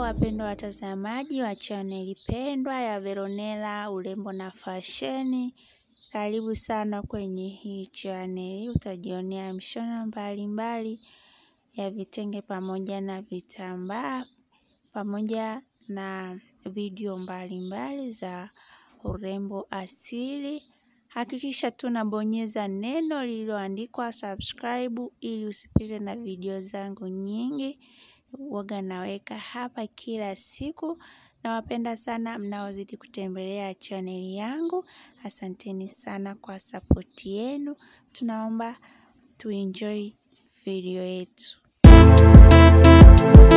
wapendwa watazamaji wa chaneli pendwa ya Veronella urembo na fasheni, karibu sana kwenye hii chaneli. Utajionea mishono mbalimbali ya vitenge pamoja na vitambaa pamoja na video mbalimbali za urembo asili. Hakikisha tunabonyeza neno lililoandikwa subscribe ili usipitwe na video zangu nyingi waga naweka hapa kila siku. Nawapenda sana mnaozidi kutembelea chaneli yangu. Asanteni sana kwa sapoti yenu. Tunaomba tuenjoy video yetu.